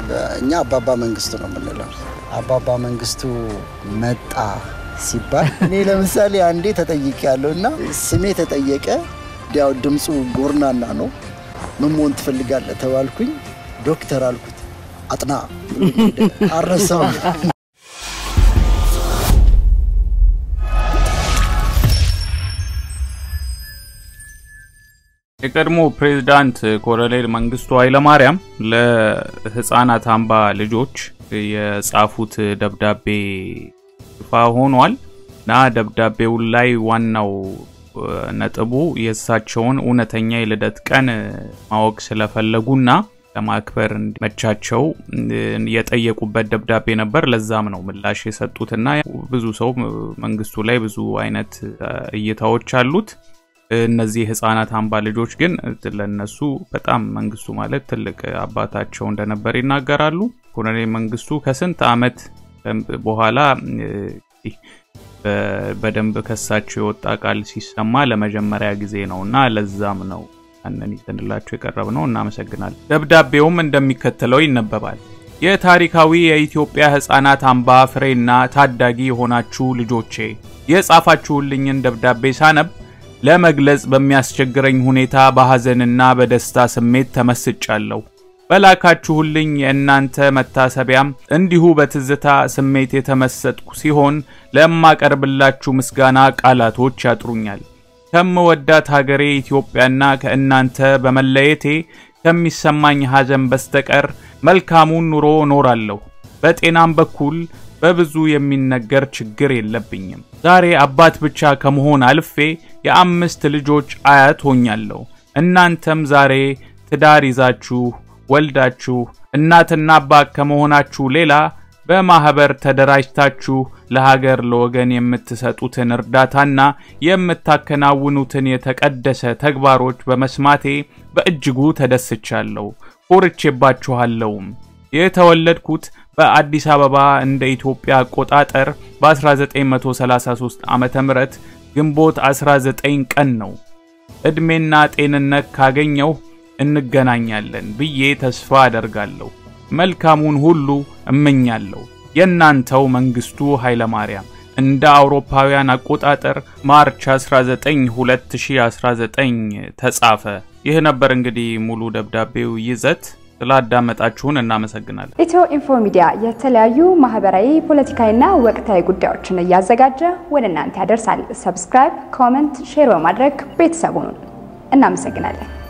እኛ አባባ መንግስቱ ነው የምንለው። አባባ መንግስቱ መጣ ሲባል እኔ ለምሳሌ አንዴ ተጠይቄ ያለው እና ስሜ ተጠየቀ። ያው ድምፁ ጎርናና ነው። ምን መሆን ትፈልጋለህ ተባልኩኝ። ዶክተር አልኩት። አጥና አረሳው የቀድሞ ፕሬዝዳንት ኮሎኔል መንግስቱ ኃይለማርያም ለህፃናት አምባ ልጆች የጻፉት ደብዳቤ ይፋ ሆኗል እና ደብዳቤው ላይ ዋናው ነጥቡ የእሳቸውን እውነተኛ የልደት ቀን ማወቅ ስለፈለጉና ለማክበር እንዲመቻቸው የጠየቁበት ደብዳቤ ነበር። ለዛም ነው ምላሽ የሰጡትና ብዙ ሰው መንግስቱ ላይ ብዙ አይነት እይታዎች አሉት። እነዚህ ህፃናት አምባ ልጆች ግን ለነሱ በጣም መንግስቱ ማለት ትልቅ አባታቸው እንደነበር ይናገራሉ። ኮሎኔል መንግስቱ ከስንት አመት በኋላ በደንብ ከሳቸው የወጣ ቃል ሲሰማ ለመጀመሪያ ጊዜ ነው እና ለዛም ነው ያንን ይዘንላቸው የቀረብ ነው። እናመሰግናለን። ደብዳቤውም እንደሚከተለው ይነበባል። የታሪካዊ የኢትዮጵያ ህፃናት አምባ ፍሬና ታዳጊ የሆናችሁ ልጆቼ የጻፋችሁልኝን ደብዳቤ ሳነብ ለመግለጽ በሚያስቸግረኝ ሁኔታ በሐዘንና በደስታ ስሜት ተመስጫለሁ። በላካችሁልኝ የእናንተ መታሰቢያም እንዲሁ በትዝታ ስሜት የተመሰጥኩ ሲሆን ለማቀርብላችሁ ምስጋና ቃላቶች ያጥሩኛል። ከምወዳት ሀገሬ ኢትዮጵያና ከእናንተ በመለየቴ ከሚሰማኝ ሐዘን በስተቀር መልካሙን ኑሮ እኖራለሁ። በጤናም በኩል በብዙ የሚነገር ችግር የለብኝም። ዛሬ አባት ብቻ ከመሆን አልፌ የአምስት ልጆች አያት ሆኛለሁ። እናንተም ዛሬ ትዳር ይዛችሁ ወልዳችሁ እናትና አባት ከመሆናችሁ ሌላ በማህበር ተደራጅታችሁ ለሀገር ለወገን የምትሰጡትን እርዳታና የምታከናውኑትን የተቀደሰ ተግባሮች በመስማቴ በእጅጉ ተደስቻለሁ፣ ኮርቼባችኋለሁም። የተወለድኩት በአዲስ አበባ እንደ ኢትዮጵያ አቆጣጠር በ1933 ዓመተ ምህረት ግንቦት 19 ቀን ነው። ዕድሜና ጤንነት ካገኘው እንገናኛለን ብዬ ተስፋ አደርጋለሁ። መልካሙን ሁሉ እመኛለሁ። የእናንተው መንግስቱ ኃይለማርያም እንደ አውሮፓውያን አቆጣጠር ማርች 19 2019 ተጻፈ። ይህ ነበር እንግዲህ ሙሉ ደብዳቤው ይዘት። ስላዳመጣችሁን እናመሰግናለን። ኢትዮ ኢንፎ ሚዲያ የተለያዩ ማህበራዊ፣ ፖለቲካዊና ወቅታዊ ጉዳዮችን እያዘጋጀ ወደ እናንተ ያደርሳል። ሰብስክራይብ፣ ኮመንት፣ ሼር በማድረግ ቤተሰቡን እናመሰግናለን።